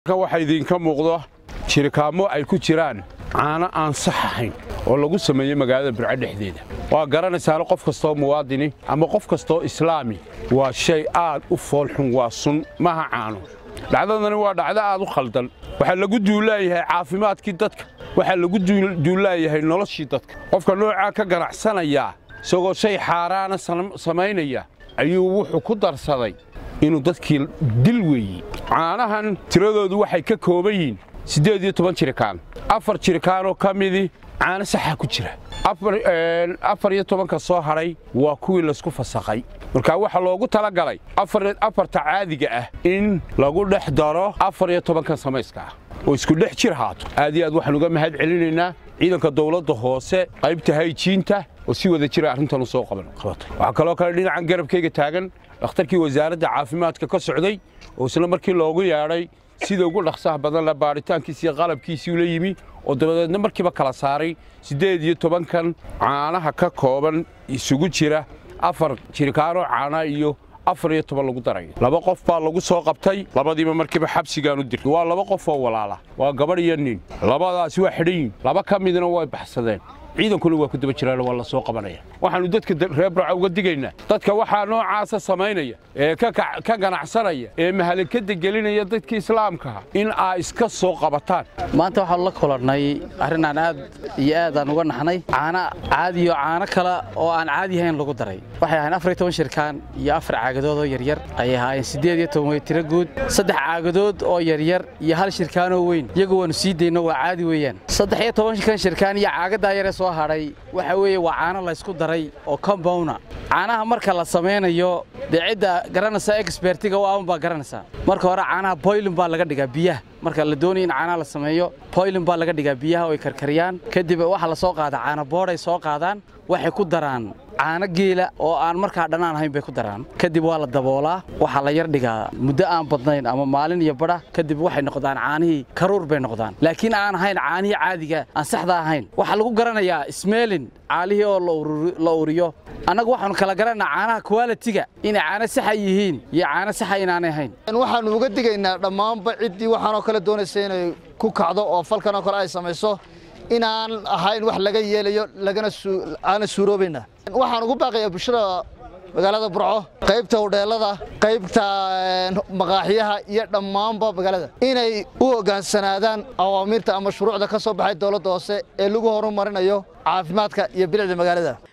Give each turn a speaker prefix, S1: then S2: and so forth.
S1: waxaa idinka muuqdo jirikaamo ay ku jiraan caano aan sax ahayn oo lagu sameeyey magaalada burco dhexdeeda waa garanaysaana qof kastoo muwaadini ama qof kastoo islaami waa shay aad u foolxun waa sun maha caano dhacdadani waa dhacdo aad u khaldan waxaa lagu duulaayahay caafimaadkii dadka waxaa lagu duulaayahay noloshii dadka qofka noocaa ka ganacsanaya isagoo shay xaaraana samaynaya ayuu wuxuu ku darsaday inuu dadkii dil weeyey caanahan tiradoodu waxay ka kooban yihiin siddeed iyo toban jirikaan afar jirikaanoo ka midii caano saxa ku jira afar iyo tobanka soo hadhay waa kuwii laysku fasakhay markaa waxaa loogu talagalay afarta caadiga ah in lagu dhex daro afar iyo tobankan samayska ah oo isku dhex jir haato aad iyo aad waxaan uga mahad celinaynaa ciidanka dawladda hoose qaybta hayjiinta oo si wada jira arrintan u soo qabatay waxaa kaloo kale dhinacan garabkayga taagan dhakhtarkii wasaaradda caafimaadka ka socday oo isla markii loogu yeedhay sida ugu dhaqsaha badan la baaritaankiisi iyo qalabkiisii ula yimi oo dabadeedna markiiba kala saaray siddeed iyo tobankan caanaha ka kooban isugu jira afar jirikaanoo caana iyo afar iyo toban lagu darayo laba qof baa lagu soo qabtay labadiiba markiiba xabsigaan u dirtay waa laba qof oo walaala waa gabadh iyo nin labadaasi waa xidhan yihin laba ka midna way baxsadeen ciidankuna waa ku daba jiraan waa la soo qabanaya waxaannu dadka reer burca uga digaynaa dadka waxaa noocaasa samaynaya ee ka ganacsanaya ee mahalakada gelinaya dadka islaamkaha in aa iska soo qabataan
S2: maanta waxaanu la kulannay arrinaan aad iyo aadaan uga naxnay caano caadiyo caano kale oo aan caadi ahayn lagu daray waxay ahayn afar iyo toban shirkaan iyo afar caagadood oo yaryar ayay ahaayeen siddeed iyo toban way tiro guud saddex caagadood oo yaryar iyo hal shirkaanoo weyn iyagu waannu sii dayno waa caadi weeyaan saddex iyo tobankan shirkaan iyo caagadaa yare soo hadhay waxa weeye waa caano laysku daray oo combowna caanaha marka la samaynayo dee cidda garanaysa exbertiga u aman baa garanaysaa marka hore caanaha boylin baa laga dhigaa biyaha marka la doonaya in caanaha la sameeyo boylin baa laga dhigaa biyaha oo ay karkariyaan kadib waxaa la soo qaadaa caano boodhay soo qaadaan waxay ku daraan caano geela oo aan markaa dhanaan ahayn bay ku daraan kadib waa la daboolaa waxaa la yar dhigaa muddo aan badnayn ama maalin iyo badha kadib waxay noqdaan caanihii karuur bay noqdaan laakiin aan ahayn caanihii caadiga aan saxda ahayn waxaa lagu garanayaa smeelin caalihii oo la uriyo annagu waxaanu kala garanaynaa caanaha kwalitiga inay caano saxa yihiin iyo caano saxa inaanay ahayn
S3: waxaannu uga digaynaa dhammaanba ciddii waxaanoo kale doonaysa inay ku kacdo oo falkanoo kale ay samayso inaan ahayn wax laga yeelayo lagana suuroobayna waxaan ugu baaqayaa bulshada magaalada burco qaybta hodheelada qaybta maqaaxiyaha iyo dhammaanba magaalada inay u hoggaansanaadaan awaamiirta ama shuruucda ka soo baxay dowladda hoose ee lagu horumarinayo caafimaadka iyo bilicda magaalada